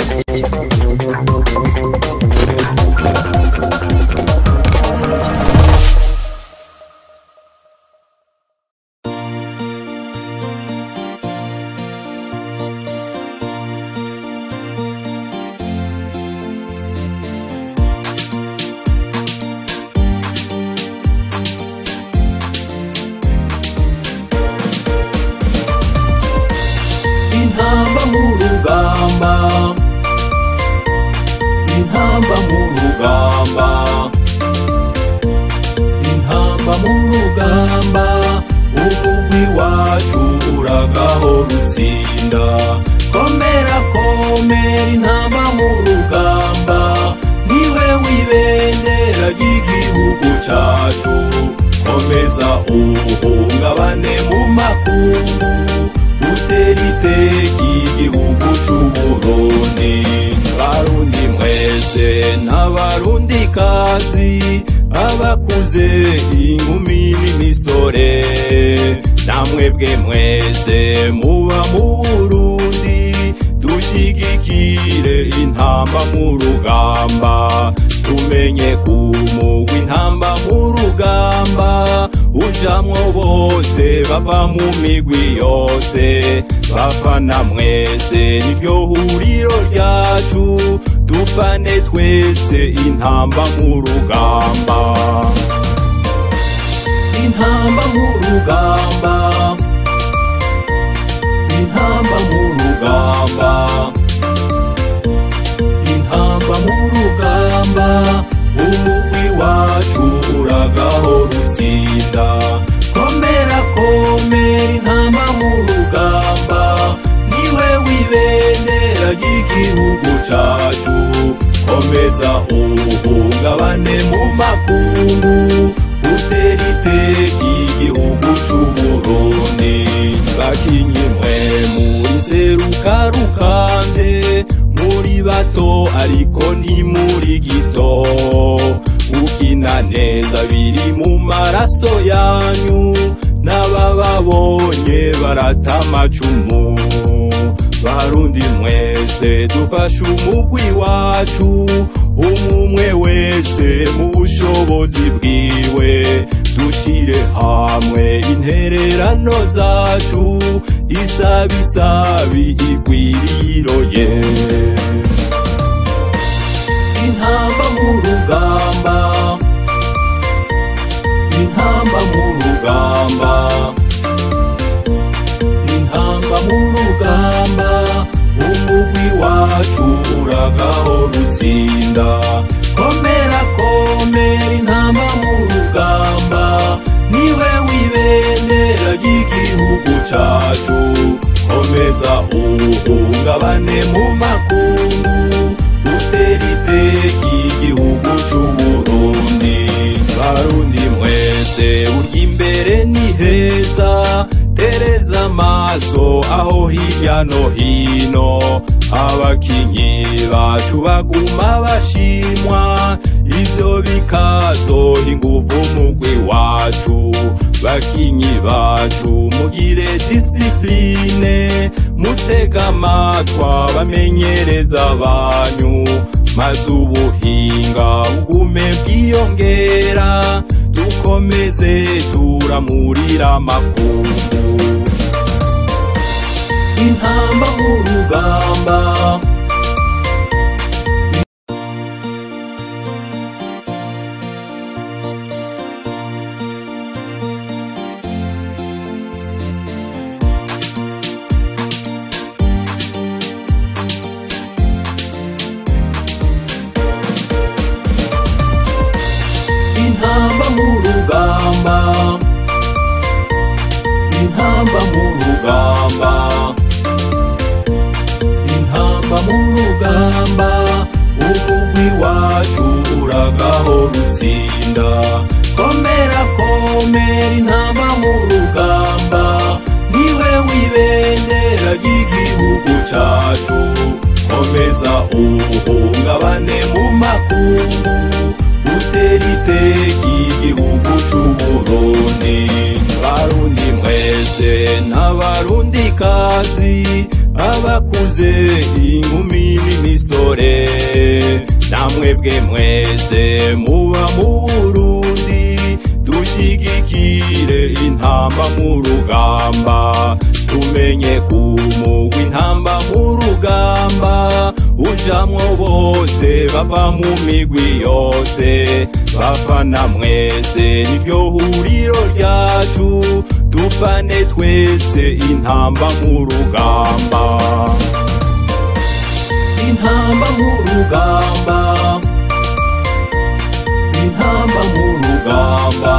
intamba mu rugamba intamba mu rugamba intamba mu rugamba umugwi wacu uragahora utsinda komera komera intamba mu rugamba niwe wibendera ry'igihugu cacu komeza uhungabane mu makungu utera iteka igihugu c'uburundi barundi mwese n'abarundi kazi abakuze inkumi n'imisore namwebwe mwese muba mu burundi dushigikire intamba mu rugamba tumenye kumugwa intamba mu rugamba ujamwo bose bava mu migwi yose bafana mwese niryo huriro ryacu dufane twese intamba mu rugamba intamba mu rugamba intamba mu rugamba intamba mu rugamba umugwi wacu uragahora utsinda komera komera intamba mu rugamba niwe wibendera ry'igihugu cacu komeza uhungabane mu makungu utera iteka igihugu c'uburundi bakinyi mwe muri seruka rukanje muri bato ariko ni muri gito ukina neza biri mu maraso yanyu n'abababonye barata amacumu barundi mwese dufashe umugwi wacu umumwe wese mu bushobozi bwiwe dushire hamwe intererano zacu isabisabi igwiriroye intamba mu rugamba intamba mu rugamba intamba mu rugamba umugwi wacu uragahora utsinda komera komera intamba mu rugamba niwe wibendera ry'igihugu cacu komeza uhungabane mu makungu utera iteka igihugu c'uburundi barundi mwese urya imbere ni heza tereza amaso aho hirya no hino abakinyi bacu baguma bashimwa ivyo bikazoha inguvu umugwi wacu bakinyi bacu mugire disipline mutega amatwa bamenyereza banyu maze ubuhinga bugume bwiyongera dukomeze turamurira amakungu intamba mu rugamba intamba mu rugamba intamba mu rugamba intamba mu rugamba umugwi wacu uragahora utsinda komera komera intamba mu rugamba niwe wibendera ry'igihugu cacu komeza uhungabane mu makungu utera iteka igihugu c'uburundi barundi mwese n'abarundi kazi abakuze inkumi n'imisi namwebwe mwese muba mu burundi dushigikire intamba mu rugamba tumenye kumugwa intamba mu rugamba ujamwo bose bava mu migwi yose bafana mwese niryo huriro ryacu dufane twese intamba mu rugamba intamba mu rugamba intamba mu rugamba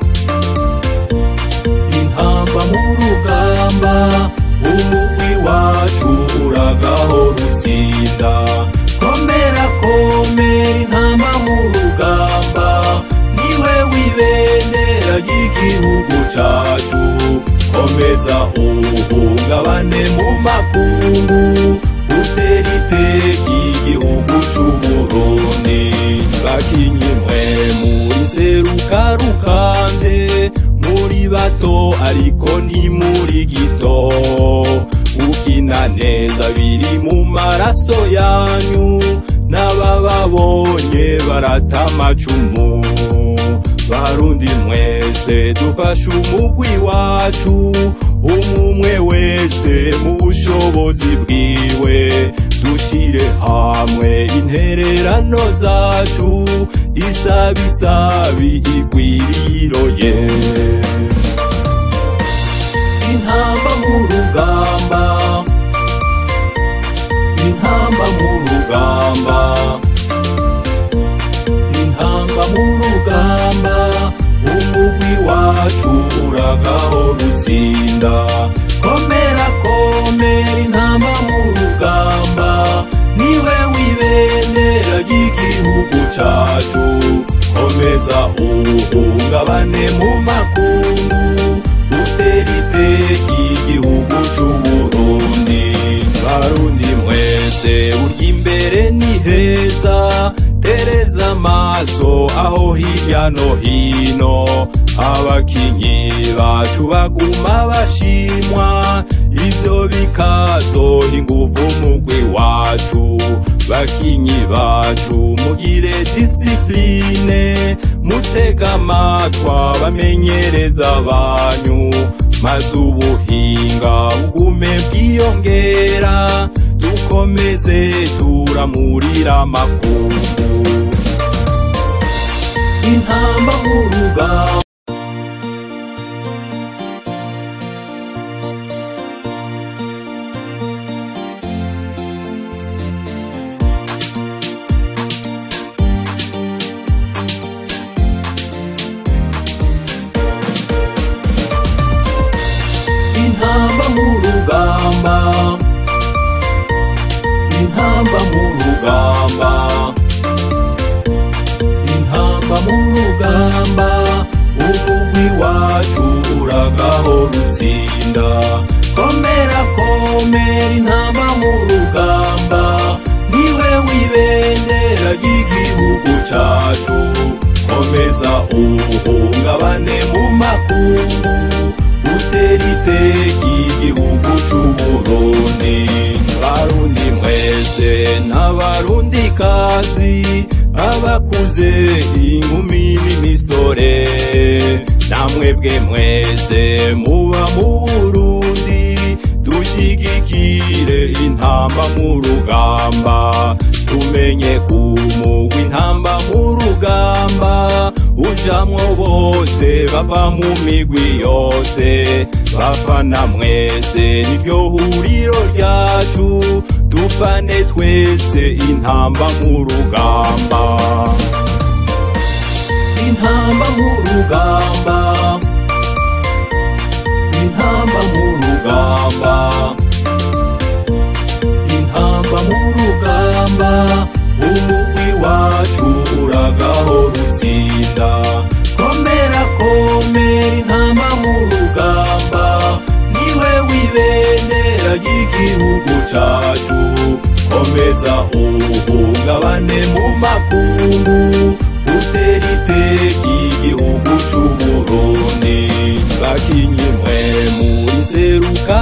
intamba mu rugamba umugwi wacu uragahora utsinda komera komera intamba mu rugamba niwe wibendera ry'igihugu cacu komeza uhungabane mu makungu utera iteka igihugu c'uburundi bakinyi mwe muri seruka rukanje muri bato ariko ni muri gito ukina neza biri mu maraso yanyu n'abababonye barata amacumu barundi mwese dufashe umugwi wacu umumwe wese mu bushobozi bwiwe dushire hamwe intererano zacu isabisabi igwiriroye intamba mu rugamba intamba mu rugamba intamba mu rugamba umugwi wacu uragahora utsinda komera komera intamba mu rugamba niwe wibendera ry'igihugu cacu komeza uhungabane mu makungu utera iteka igihugu c'uburundi barundi mwese urya imbere ni heza tereza amaso aho hirya no hino abakinyi bacu baguma bashimwa ivyo bikazoha inguvu mugwi wacu bakinyi bacu mugire disipline mutega amatwa bamenyereza banyu maze ubuhinga bugume bwiyongera dukomeze turamurira amakungu intamba mu rugamba intamba mu rugamba intamba mu rugamba intamba mu rugamba umugwi wacu uragahora utsinda komera komera intamba mu rugamba niwe wibendera ry'igihugu cacu komeza uhungabane mu makungu utera iteka igihugu c'uburundi barundi mwese n'abarundi kazi abakuze inkumi n'imisore namwebwe mwese muba mu burundi dushigikire intamba mu rugamba tumenye kumugwa intamba mu rugamba ujamwo bose bava mu migwi yose bafana mwese niryo huriro ryacu dufane twese intamba mu rugamba intamba mu rugamba intamba mu rugamba intamba mu rugamba umugwi wacu uragahora utsinda komera komera intamba mu rugamba niwe wibendera ry'igihugu cacu komeza uhungabane mu makungu utera iteka igihugu c'uburundi bakinyi mwe muri seruka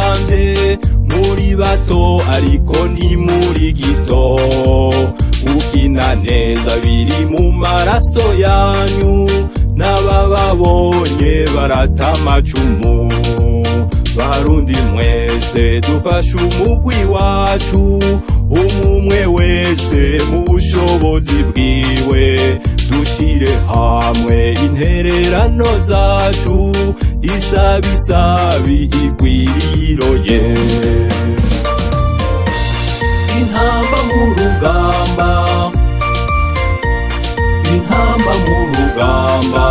rukanje muri bato ariko ni muri gito gukina neza biri mu maraso yanyu n'abababonye barata amacumu barundi mwese dufashe umugwi wacu umumwe wese mu bushobozi bwiwe dushire hamwe intererano zacu isabisabi igwiriroye intamba mu rugamba intamba mu rugamba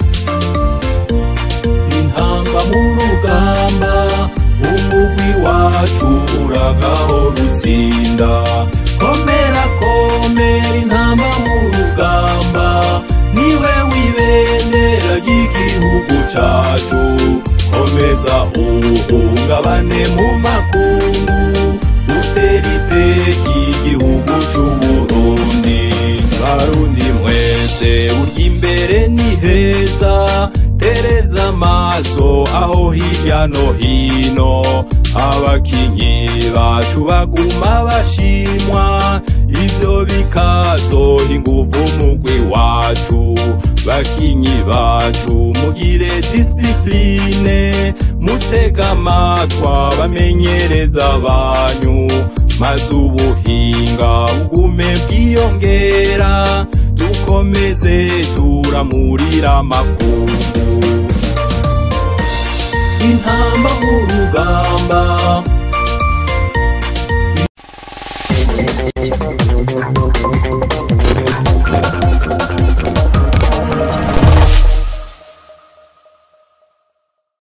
intamba mu rugamba umugwi wacu uragaho rutsinda komera komera intamba mu rugamba niwe wibendera ry'igihugu cacu komeza uhungabane mu makungu utera iteka igihugu c'uburundi barundi mwese urya imbere ni heza tereza amaso aho hirya no hino abakinyi bacu baguma bashimwa ivyo bikazoha inguvu umugwi wacu bakinyi bacu mugire disipline mutega amatwa bamenyereza banyu maze ubuhinga bugume bwiyongera dukomeze turamurira amakungu intamba mu rugamba